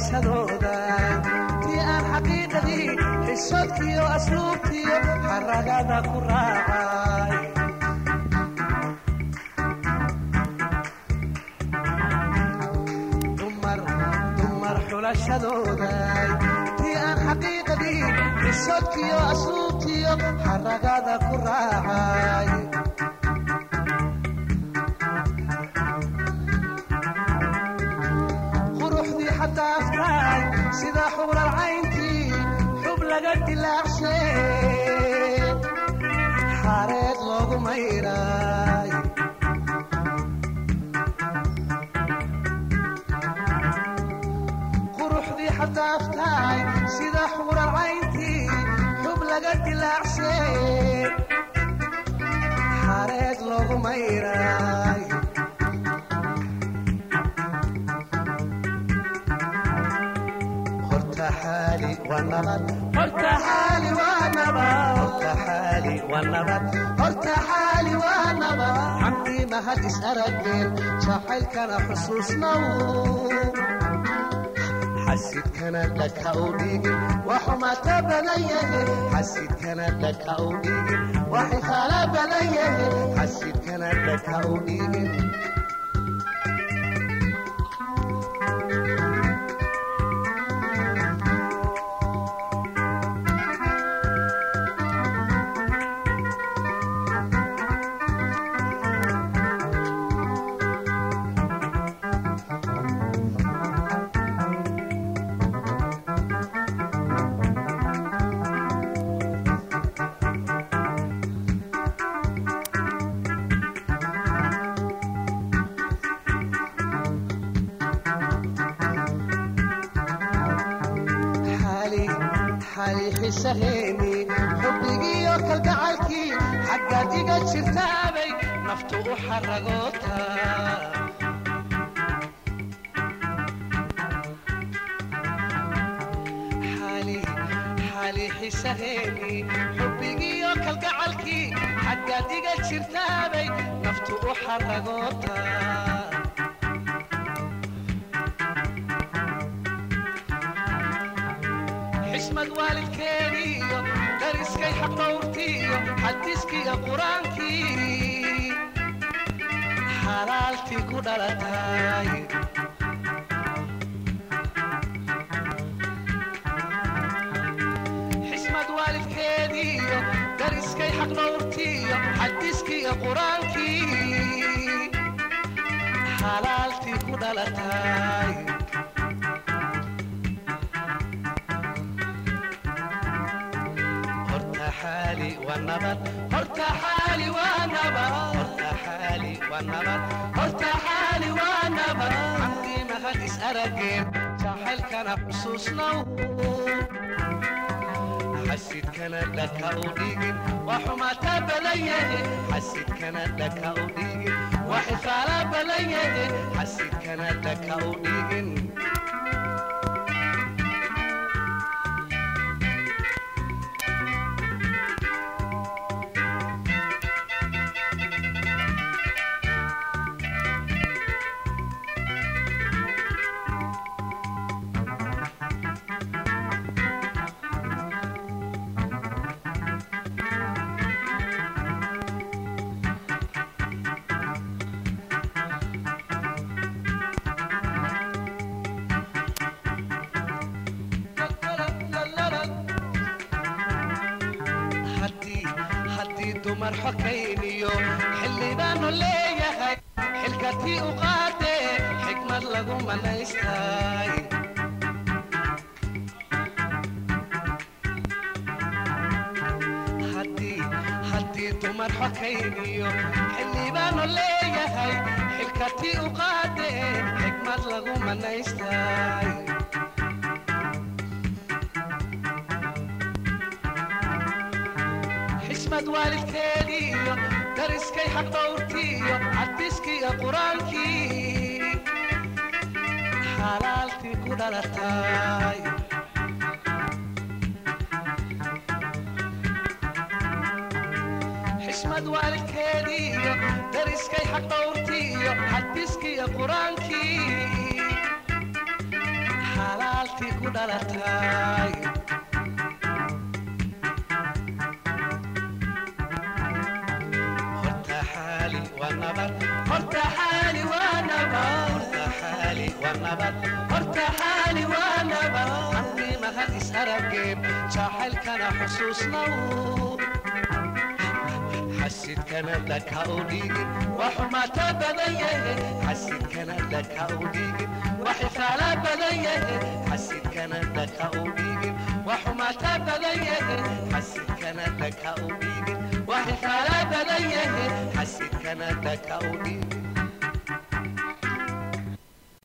xulashadooda tii aan xaqiiqadii xishoodkiyo asluubtiyo xaragada ku raacay dumar dumar xulashadooda tii aan xaqiiqadii xishoodkiyo asluubtiyo xaragada ku raacay quruxdii xataa aftaay sida xuural caynkii xub laga dilaacshay xareed loogu mayray quruxdii xataa aftaay sida xuural caynkii xub laga dilaacshay xareed loogu mayray horta xaali waa nabad horta xaali waa nabad horta xaali waa nabad horta xaali waa nabad xamdii mahad is arageen jacaylkana xusuusnow xasidkana dhaka u dhigin waxumata badan yahe xasidkana dhaka u dhigin waxikaala badan yahe xasidkana dhaka u dhigin xaali xaali xisaheeni xubbigiiyo kalgacalkii xaggaad iga jirtaabay naftu u xaragoota xaali xaali xisaheeni xubbigiiyo kalgacalkii xaggaad iga jirtaabay naftu u xaragoota xismad waalidkeeniyo dariskay xaqdhowrtiiyo xadiskiiyo qur-aankii xalaaltii ku dhalatay xismad waalidkeediyo dariskay xaqdhowrtiiyo xadiskiiyo qur-aankii xalaaltii ku dhalatay horta xaali waa nabad horta xaali waa nabad horta xaali waa nabad horta xaali waa nabad xamdii mahad is arageen jacaylkana xusuusnow xasidkana dhaka u dhigin waa xumata badan yahe xasidkana dhaka u dhigin waa xifaala badan yahe xasidkana dhaka u dhigin haddii haddii dumar xokayniyo xildhibaanu leeyahay xilkatii u qaadee xikmad lagu manaystay haddii haddii dumar xokayniyo xildhibaanu leeyahay xilkatii u qaadee xikmad lagu manaystay xismad waalidkeediyo dariskay xaqdhowrtiiyo xadiskiiyo qur-aankii xalaaltii ku dhalatay xismad waalidkeediyo dariskay xaqdhowrtiiyo xadiskiiyo qur-aankii xalaaltii ku dhalatay horta xaali waa nabad horta xaali waa nabad horta xaali waa nabad horta xaali waa nabad haddii mahad is arageen jaaxaylkana xusuusnaw xasidkana dhaka u dhigin waa xumaata badan yahe xasidkana dhaka u dhigin waa xifaala badan yahe xasidkana dhaka u dhigin waa xumaata badan yahe xasidkana dhaka u dhigin waa xifaala badan yahe xasidkana dhaka u dhigin